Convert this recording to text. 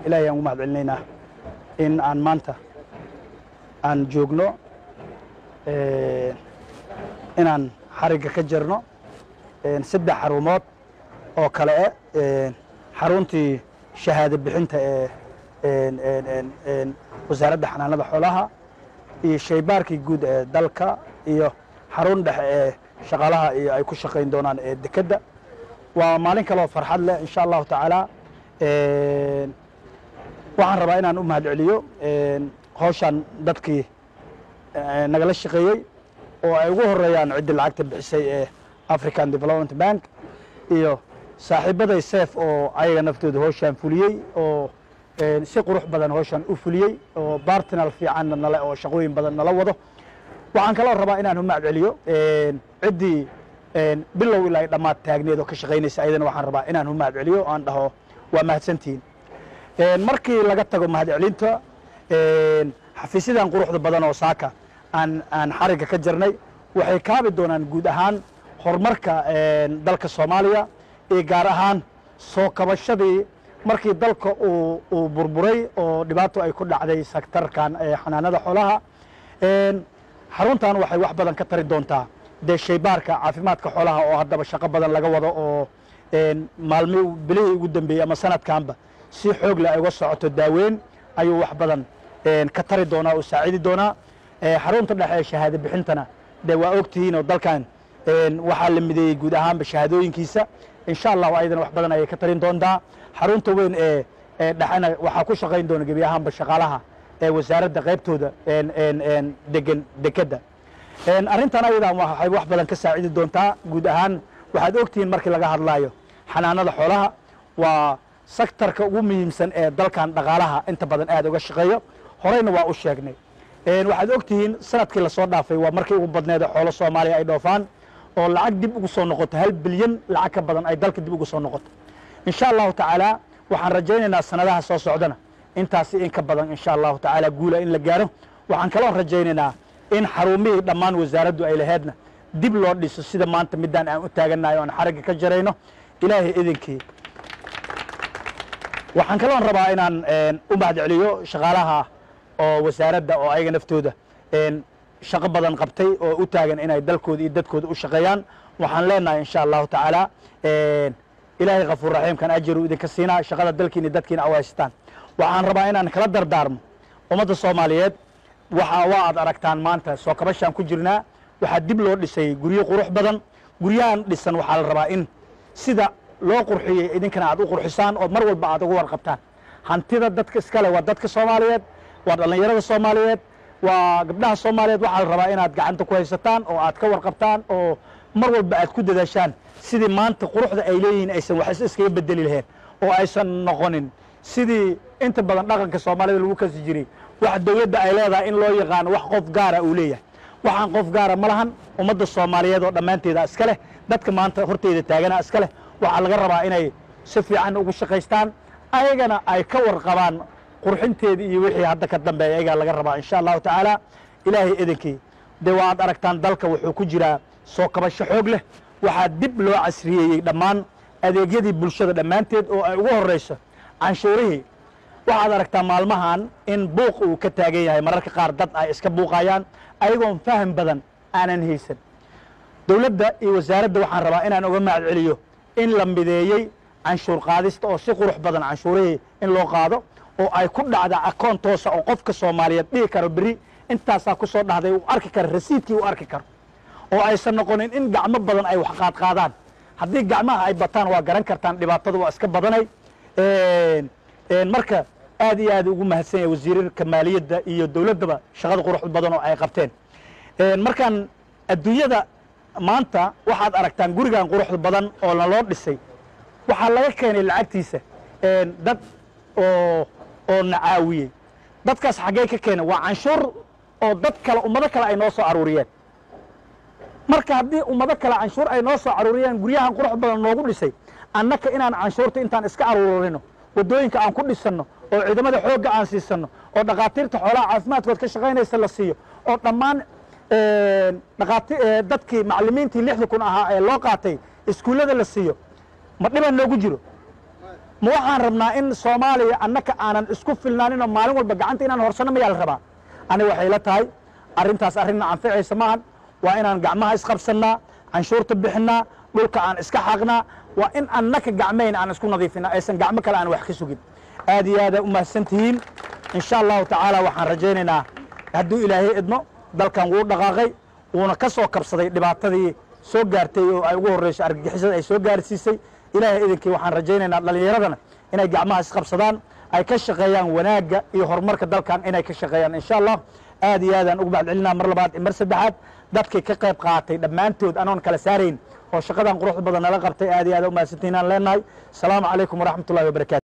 ilaahay aan ugu mahad celinaynaa in aan maanta aan joogno inaan xarigga ka jirno saddex xarumood oo kale eh xaruntii shahaado bixinta ee wasaaradda xanaanada xoolaha iyo shaybaarkii guud ee dalka iyo xarun dhexe ee shaqaalaha iyo ay ku shaqayn doonaan ee dekedda waa maalin kaleoo farxad leh insha allahu tacaala waxaan rabaa inaan u mahad celiyo hawshaan dadkii nagala shaqeeyey oo ay ugu horeeyaan ciddii lacagta bixisay ee african development bank iyo saaxiibaday seef oo ayaga naftooda hawshaan fuliyey oo si qurux badan hawshaan u fuliyey oo bartinal fiicanna nale oo shaqooyin badan nala wado waxaan kaloo rabaa inaan u mahad celiyo ciddii bilow ilaa ay dhammaad taagneed oo ka shaqaynaysa ayadana waxaan rabaa inaan u mahad celiyo aan dhaho waa mahadsantihiin markii laga tago mahad celinta xafiisyadan quruxda badan oo saaka aan aan xarigga ka jirnay waxay kaabi doonaan guud ahaan horumarka dalka soomaaliya iyo gaar ahaan soo kabashadii markii dalka uu uu burburay oo dhibaato ay ku dhacday sektarkan xanaanada xoolaha xaruntan waxay wax badan ka tari doontaa dee shaybaarka caafimaadka xoolaha oo haddaba shaqo badan laga wado oo maalmi bilihii ugu dambeeyey ama sanadkanba si xoog leh ay uga socoto daaweyn ayuu wax badan ka tari doonaa oo saacidi doonaa xarunta dhexe ee shahaado bixintana dee waa ogtihiin oo dalkan waxaa la mideeyey guud ahaanba shahaadooyinkiisa insha allahu ayadana wax badan ayay ka tarin doontaa xarunta weyn ee dhexena waxaa ku shaqayn doona gebi ahaanba shaqaalaha ee wasaaradda qaybtooda degan dekedda arrintan ayadan waxay wax badan ka saacidi doontaa guud ahaan waxaad ogtihiin markii laga hadlaayo xanaanada xoolaha waa sektarka ugu muhiimsan ee dalkan dhaqaalaha inta badan aad uga shaqeeyo horeyna waa u sheegnay waxaad ogtihiin sanadkii lasoo dhaafay waa markii ugu badneeda xoolo soomaaliya ay dhoofaan oo lacag dib ugu soo noqoto hal bilyan lacag ka badan ay dalka dib ugu soo noqoto insha allahu tacaala waxaan rajaynaynaa sanadaha soo socdana intaasi in ka badan insha allahu tacaala guula in la gaaro waxaan kaloo rajaynaynaa in xarumihii dhammaan wasaaraddu ay laheedna dib loo dhiso sida maanta midaan aan u taagannahay o aan xarigga ka jarayno ilaahay idinkii waxaan kaloon rabaa inaan u mahad celiyo shaqaalaha oo wasaaradda oo ayaga naftooda shaqo badan qabtay oo u taagan inay dalkooda iyo dadkooda u shaqeeyaan waxaan leenahay insha allahu tacaala ilaahay kafuur raxiimkan ajaru idinka siinaa shaqada dalkiina dadkiina awaystaan waxaan rabaa inaan kala dardaarmo ummadda soomaaliyeed waxa waa aad aragtaan maanta soo kabashaan ku jirnaa waxaa dib loo dhisay guryo qurux badan guryahan dhisan waxaa la rabaa in sida loo qurxiyey idinkana aad u qurxisaan oo mar walba aad uga warqabtaan hantida dadka iskale waa dadka soomaaliyeed waa dhallinyarada soomaaliyeed waa gabdhaha soomaaliyeed waxaa la rabaa inaad gacanta ku haysataan oo aad ka warqabtaan oo mar walba aad ku dadaashaan sidii maanta quruxda ay leeyihiin aysan wax iskaga bedeli lahayn oo aysan noqonin sidii inta badan dhaqanka soomaalida lagu kasi jiray wax dowladda ay leedahay in loo yaqaano wax qof gaara uu leeyahay waxaan qof gaara ma lahan ummadda soomaaliyeed oo dhammaanteeda iska leh dadka maanta horteeda taagana iska leh waxaa laga rabaa inay si fiican ugu shaqaystaan ayagana ay ka warqabaan qurxinteedii iyo wixii hadda ka dambeeya ayagaa laga rabaa insha allahu tacaala ilaahay idinkii dee waa aad aragtaan dalka wuxuu ku jiraa soo kabasho xoog leh waxaa dib loo casriyeeyey dhammaan adeegyadii bulshada dhammaanteed oo ay ugu horrayso canshuurihii waxaad aragtaa maalmahan in buuq uu ka taagan yahay mararka qaar dad ay iska buuqayaan ayagoon faham badan aanan haysan dowladda iyo wasaaradda waxaan rabaa inaan uga mahad celiyo in la mideeyey canshuur qaadista oo si qurux badan canshuurihii in loo qaado oo ay ku dhacda akoon toosa oo qofka soomaaliyeed dhihi karo berri intaasaa ku soo dhahday uu arki karo rasiidkii uu arki karo oo aysan noqonin in gacmo badan ay wax qaadqaadaan haddii gacmaha ay bataan waa garan kartaan dhibaatada waa iska badanay marka aad iyo aad ugu mahadsan yahay wasiirarka maaliyadda iyo dowladdaba shaqada quruxda badan oo ay qabteen markaan adduunyada maanta waxaad aragtaan gurigan quruxda badan oo naloo dhisay waxaa laga keenay lacagtiisa dad oo oo nacaawiyey dadkaas xaggee ka keenay waa canshuur oo dad kale ummado kale ay noo soo aruuriyeen marka haddii ummado kale canshuur ay noo soo aruuriyeen guryahan qurux badan noogu dhisay annaka inaan canshuurta intaan iska aruurino waddooyinka aan ku dhisanno oo ciidamada xoogga aan siisanno oo dhakhaatiirta xoolaha caafimaadkood ka shaqaynaysa la siiyo oo dhammaan dhaqaati dadkii macallimiintii lixda kun ahaa ee loo qaatay iskuullada la siiyo ma dhiban noogu jiro ma waxaan rabnaa in soomaaliya annaka aanan isku filnaaninoo maalin walba gacanta inaan horsano mayaa la rabaa aniga waxay la tahay arrintaas arrinna anficaysa maahan waa inaan gacmaha isqabsannaa canshuurta bixinnaa dhulka aan iska xaqnaa waa in annaka gacmayn aan isku nadiifinaa aysan gacmo kale aan wax ka sugin aad iyo aada u mahadsan tihiin insha allahu tacaala waxaan rajaynaynaa hadduu ilaahay idmo dalkan wuu dhaqaaqay wuuna ka soo kabsaday dhibaatadii soo gaartay oo ay ugu horreyso argagixisada ay soo gaarsiisay ilaahay idinkii waxaan rajaynaynaa dhallinyaradana inay gacmaha isqabsadaan ay ka shaqeeyaan wanaagga iyo horumarka dalkan inay ka shaqeeyaan insha allah aad iyo aadaan ugu mahad celinaa mar labaad iyo mar saddexaad dadkii ka qayb qaatay dhammaantood anoon kala saarayn oo shaqadan quruxda badan nala qabtay aad iyo aad u mahadsantihiin aan leenahay asalaamu calaykum waraxmat ullahi wabarakatu